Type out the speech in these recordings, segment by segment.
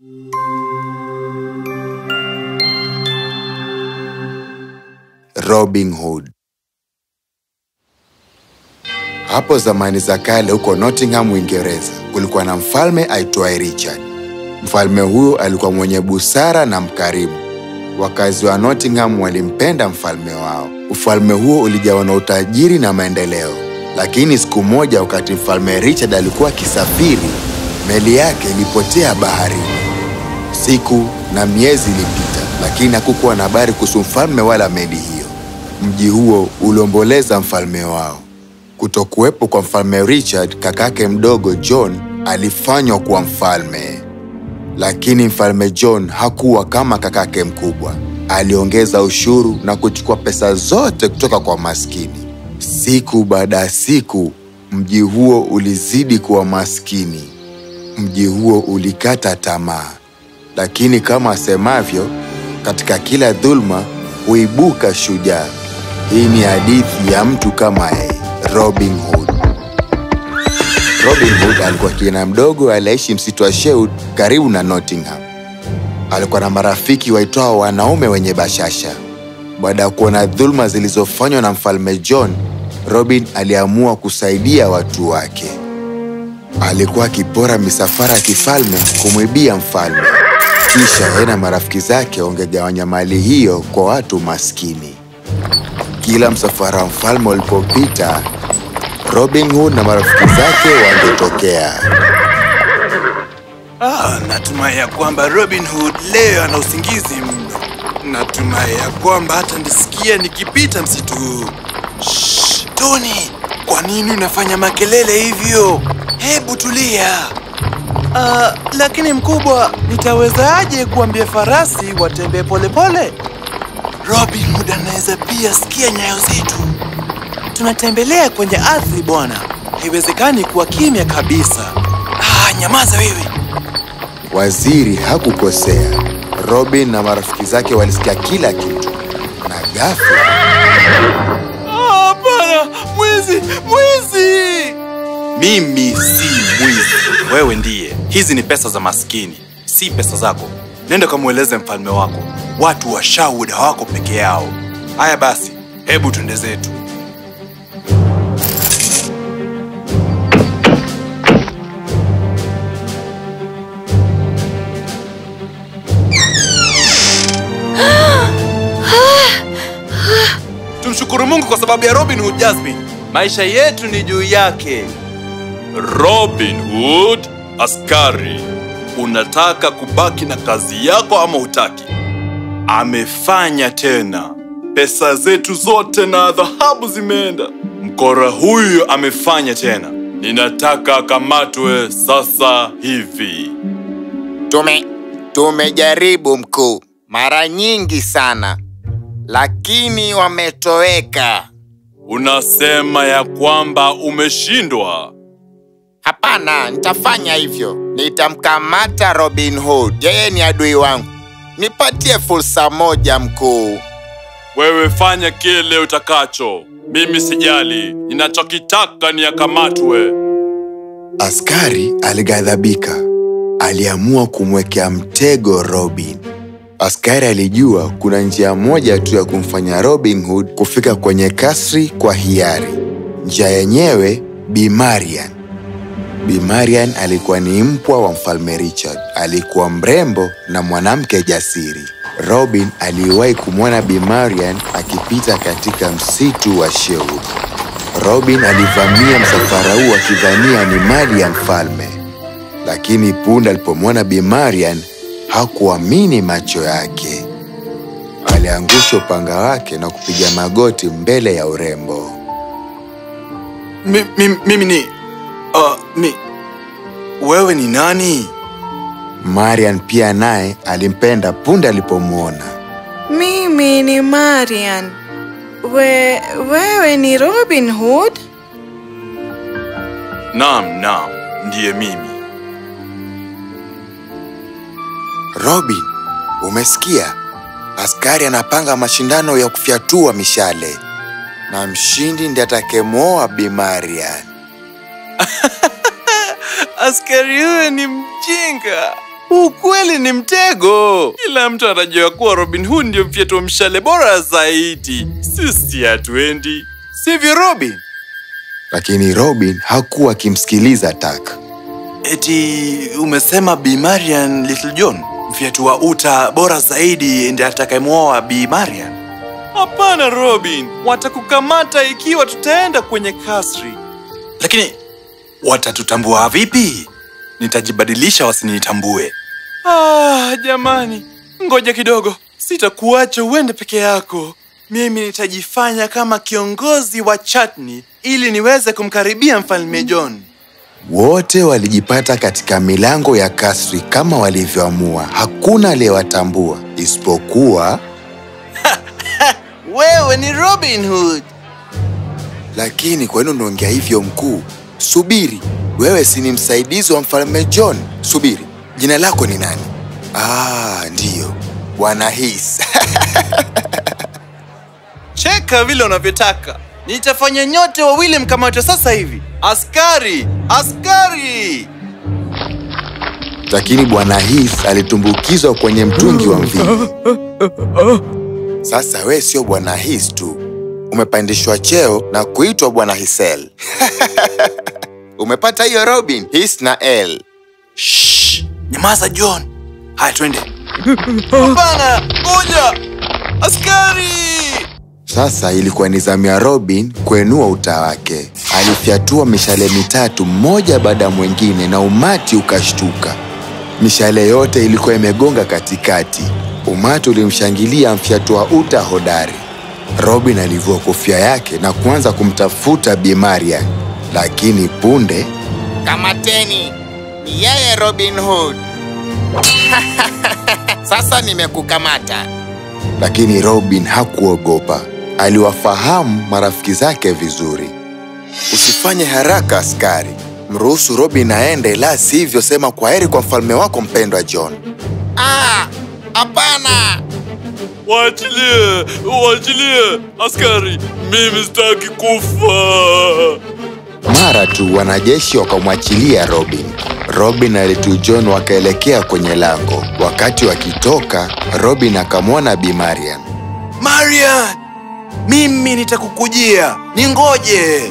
Robin Hood. Hapo zamani za kale huko Nottingham, Uingereza, kulikuwa na mfalme aitwaye Richard. Mfalme huyo alikuwa mwenye busara na mkarimu. Wakazi wa Nottingham walimpenda mfalme wao. Ufalme huo ulijawa na utajiri na maendeleo. Lakini siku moja, wakati mfalme Richard alikuwa akisafiri, meli yake ilipotea baharini. Siku na miezi ilipita, lakini hakukuwa na habari kuhusu mfalme wala meli hiyo. Mji huo uliomboleza mfalme wao. Kutokuwepo kwa mfalme Richard, kakake mdogo John alifanywa kuwa mfalme. Lakini mfalme John hakuwa kama kakake mkubwa. Aliongeza ushuru na kuchukua pesa zote kutoka kwa maskini. Siku baada ya siku, mji huo ulizidi kuwa maskini. Mji huo ulikata tamaa. Lakini kama asemavyo, katika kila dhuluma huibuka shujaa. Hii ni hadithi ya mtu kama yeye, Robin Hood. Robin Hood alikuwa kijana mdogo aliyeishi msitu wa Sherwood karibu na Nottingham. Alikuwa na marafiki waitwao wanaume wenye bashasha. Baada ya kuona dhuluma zilizofanywa na mfalme John, Robin aliamua kusaidia watu wake. Alikuwa akipora misafara ya kifalme kumwibia mfalme, kisha yeye na marafiki zake wangegawanya mali hiyo kwa watu maskini. Kila msafara wa mfalme ulipopita, Robin Hood na marafiki zake wangetokea. Ah, natumai ya kwamba Robin Hood leo ana usingizi mno. Natumai ya kwamba hata nisikia nikipita msitu huu. Shh, Tony, kwa nini unafanya makelele hivyo? Hebu tulia. Ah, lakini mkubwa, nitawezaje kuambia farasi watembee polepole? Robin Hood anaweza pia sikia nyayo zetu. Tunatembelea kwenye ardhi bwana, haiwezekani kuwa kimya kabisa. Ah, nyamaza wewe. Waziri hakukosea. Robin na marafiki zake walisikia kila kitu, na ghafla Ah, Hapana, mwizi, mwizi! Mimi si mwizi, wewe ndiye. Hizi ni pesa za maskini, si pesa zako. Nenda kamweleze mfalme wako, watu wa Sherwood hawako peke yao. Haya basi, hebu twende zetu. Tumshukuru Mungu kwa sababu ya Robin Hood, Jasmine. Maisha yetu ni juu yake. Robin Hood, askari, unataka kubaki na kazi yako ama hutaki? Amefanya tena. Pesa zetu zote na dhahabu zimeenda. Mkora huyu amefanya tena. Ninataka akamatwe sasa hivi. Tume tumejaribu mkuu, mara nyingi sana, lakini wametoweka. Unasema ya kwamba umeshindwa? Hapana, nitafanya hivyo. Nitamkamata Robin Hood, yeye ni adui wangu. Nipatie fursa moja mkuu. Wewe fanya kile utakacho, mimi sijali. Ninachokitaka ni akamatwe. askari alighadhabika. Aliamua kumwekea mtego Robin. Askari alijua kuna njia moja tu ya kumfanya Robin Hood kufika kwenye kasri kwa hiari. Njia yenyewe Bi Marian. Bi Marian alikuwa ni mpwa wa mfalme Richard. Alikuwa mrembo na mwanamke jasiri. Robin aliwahi kumwona Bi Marian akipita katika msitu wa Sherwood. Robin alivamia msafara huu akidhania ni mali ya mfalme, lakini punde alipomwona Bi Marian hakuamini macho yake. Aliangusha upanga wake na kupiga magoti mbele ya urembo. Mi, mi, mimi ni uh, mi, wewe ni nani? Marian pia naye alimpenda punde alipomwona. Mimi ni Marian. We, wewe ni Robin Hood? Naam, naam, ndiye mimi. Robin, umesikia? Askari anapanga mashindano ya kufyatua mishale na mshindi ndiye atakayemwoa Bi Marian. Askari huyo ni mjinga. Ukweli ni mtego. Kila mtu anajua kuwa Robin Hood ndio mfyetua mshale bora zaidi. Sisi hatuendi, sivyo Robin? Lakini Robin hakuwa akimsikiliza Tak. Eti umesema Bi Marian Little John mfyetua uta bora zaidi ndiye atakayemwoa Bi Marian? Hapana Robin, watakukamata ikiwa tutaenda kwenye kasri. Lakini watatutambua vipi? Nitajibadilisha wasinitambue. Ah, jamani, ngoja kidogo, sitakuacha uende peke yako. Mimi nitajifanya kama kiongozi wa Chatni ili niweze kumkaribia mfalme John. Wote walijipata katika milango ya kasri kama walivyoamua. Hakuna aliyewatambua isipokuwa Wewe ni Robin Hood. Lakini kwa nini unaongea hivyo mkuu? Subiri, wewe si ni msaidizi wa mfalme John? Subiri, jina lako ni nani? Ah, ndiyo, Bwana His. Cheka vile unavyotaka. Nitafanya nyote wawili mkamatwe sasa hivi. Askari! Askari! Lakini Bwana His alitumbukizwa kwenye mtungi wa mvinyo. Sasa we sio Bwana His tu, umepandishwa cheo na kuitwa Bwana Hisel. Umepata hiyo Robin? His na L. Shh! Nyamaza John. Haya twende. Hapana! Ngoja! Askari! Sasa ilikuwa ni zamu ya Robin kuenua uta wake. Alifyatua mishale mitatu mmoja baada ya mwingine, na umati ukashtuka. Mishale yote ilikuwa imegonga katikati. Umati ulimshangilia mfyatua uta hodari. Robin alivua kofia yake na kuanza kumtafuta Bi Marian, lakini punde Kamateni, ni yeye Robin Hood. Sasa nimekukamata. lakini Robin hakuogopa. Aliwafahamu marafiki zake vizuri. Usifanye haraka askari, mruhusu Robin aende, la sivyo sema kwaheri kwa mfalme wako mpendwa John. Ah, hapana. Waachilie! Waachilie! Askari! Mimi sitaki kufa! Mara tu wanajeshi wakamwachilia Robin. Robin na Little John wakaelekea kwenye lango. Wakati wakitoka, Robin akamwona Bi Marian. Marian! Mimi nitakukujia. Ningoje.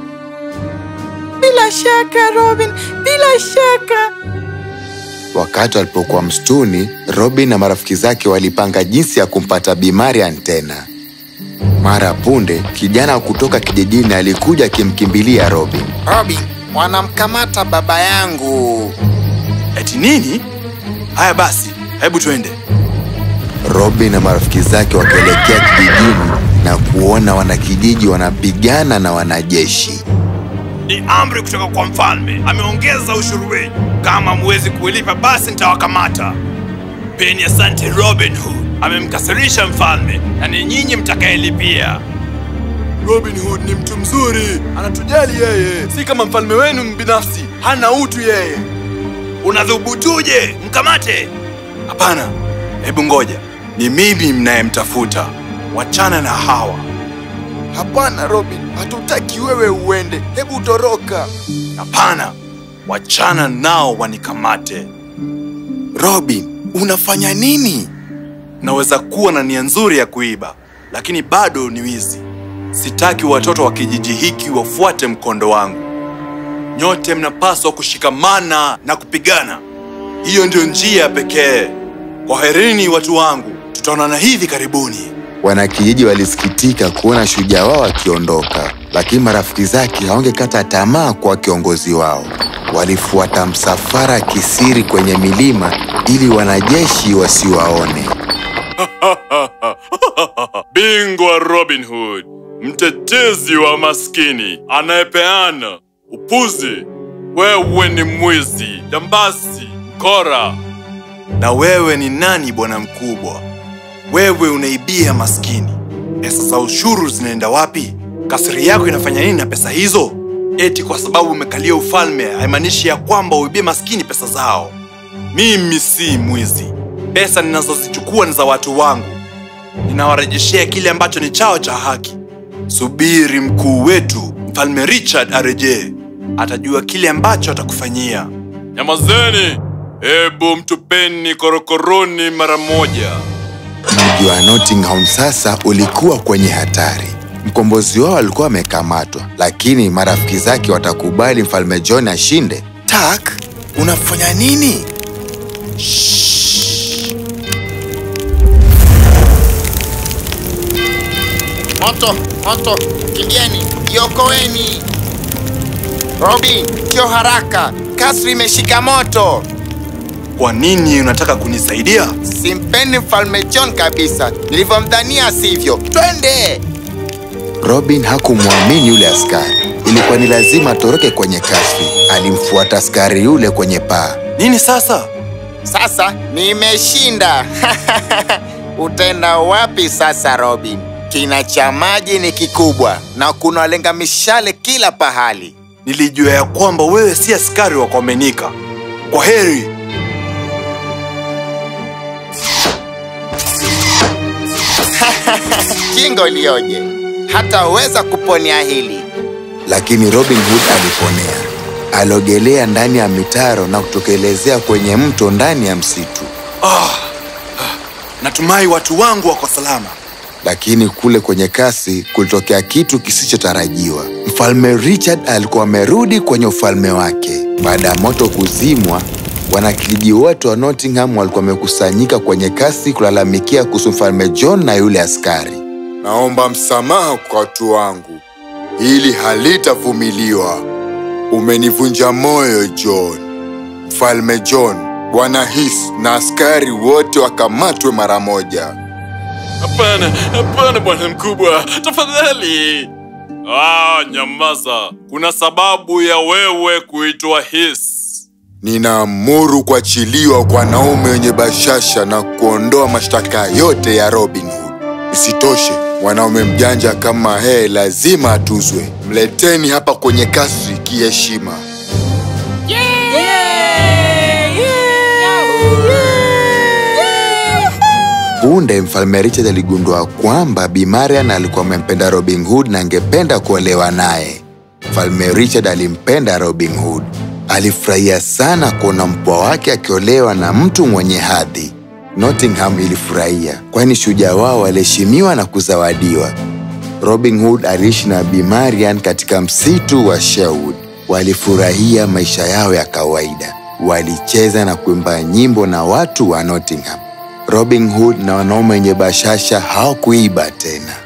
Bila shaka Robin, bila shaka. Wakati walipokuwa msituni, Robin na marafiki zake walipanga jinsi ya kumpata Bi Marian tena. Mara punde, kijana kutoka kijijini alikuja akimkimbilia Robin. Robin, wanamkamata baba yangu. Eti nini? Haya basi, hebu twende. Robin na marafiki zake wakaelekea kijijini na kuona wanakijiji wanapigana na wanajeshi. Ni amri kutoka kwa mfalme, ameongeza ushuru wenu. Kama mwezi kulipa, basi nitawakamata. Peni asante Robin Hood, amemkasirisha mfalme na ni nyinyi mtakayelipia. Robin Hood ni mtu mzuri, anatujali yeye, si kama mfalme wenu binafsi, hana utu yeye. Unadhubutuje? Mkamate! Hapana, hebu ngoja, ni mimi mnayemtafuta. Wachana na hawa. Hapana Robin, hatutaki wewe uende, hebu toroka. Hapana, wachana nao wanikamate. Robin, unafanya nini? Naweza kuwa na nia nzuri ya kuiba, lakini bado ni wizi. Sitaki watoto wa kijiji hiki wafuate mkondo wangu. Nyote mnapaswa kushikamana na kupigana. Hiyo ndio njia pekee. Kwaherini watu wangu, tutaonana hivi karibuni. Wanakijiji walisikitika kuona shujaa wao akiondoka, lakini marafiki zake hawangekata tamaa kwa kiongozi wao. Walifuata msafara kisiri kwenye milima ili wanajeshi wasiwaone. Bingwa Robin Hood, mtetezi wa maskini, anayepeana upuzi. Wewe ni mwizi, dambasi, kora. Na wewe ni nani, bwana mkubwa? Wewe unaibia maskini. Pesa za ushuru zinaenda wapi? Kasri yako inafanya nini na pesa hizo? Eti kwa sababu umekalia ufalme haimaanishi ya kwamba uibie maskini pesa zao. Mimi si mwizi. Pesa ninazozichukua ni za watu wangu ninawarejeshea kile ambacho ni chao cha haki. Subiri mkuu wetu mfalme Richard arejee, atajua kile ambacho atakufanyia. Nyamazeni, Hebu mtupeni korokoroni mara moja. Mji wa Nottingham sasa ulikuwa kwenye hatari. Mkombozi wao alikuwa amekamatwa, lakini marafiki zake watakubali mfalme John ashinde? Tak, unafanya nini? Moto, moto, kimbieni, iokoeni! Robin, kio haraka, kasri imeshika moto. Kwa nini unataka kunisaidia? Simpendi mfalme John kabisa, nilivyomdhania sivyo. Twende! Robin hakumwamini yule askari. Ilikuwa ni lazima atoroke kwenye kasri. Alimfuata askari yule kwenye paa. Nini sasa? Sasa nimeshinda. Utaenda wapi sasa, Robin? Kina cha maji ni kikubwa na kuna walenga mishale kila pahali. Nilijua ya kwamba wewe si askari wa kuaminika. Kwa heri. Kingo lioje, hataweza kuponea hili. Lakini Robin Hood aliponea. Aliogelea ndani ya mitaro na kutokelezea kwenye mto ndani ya msitu. Natumai watu wangu wako salama. Lakini kule kwenye kasi kulitokea kitu kisichotarajiwa. Mfalme Richard alikuwa amerudi kwenye ufalme wake. Baada ya moto kuzimwa, wanakijiji wote wa Nottingham walikuwa wamekusanyika kwenye kasi kulalamikia kuhusu mfalme John na yule askari. Naomba msamaha kwa watu wangu, hili halitavumiliwa. Umenivunja moyo John. Mfalme John, Bwana His na askari wote wakamatwe mara moja. Hapana, hapana bwana mkubwa, tafadhali. Ah, nyamaza. Kuna sababu ya wewe kuitwa His. Ninaamuru kuachiliwa kwa wanaume wenye bashasha na kuondoa mashtaka yote ya Robin Hood. Isitoshe, mwanaume mjanja kama yeye lazima atuzwe. Mleteni hapa kwenye kasri kiheshima. Punde mfalme Richard aligundua kwamba Bi Marian alikuwa amempenda Robin Hood na angependa kuolewa naye. Mfalme Richard alimpenda Robin Hood. Alifurahia sana kuona mpwa wake akiolewa na mtu mwenye hadhi. Nottingham ilifurahia, kwani shujaa wao aliheshimiwa na kuzawadiwa. Robin Hood aliishi na Bi Marian katika msitu wa Sherwood. Walifurahia maisha yao ya kawaida, walicheza na kuimba nyimbo na watu wa Nottingham. Robin Hood na wanaume wenye bashasha hawakuiba tena.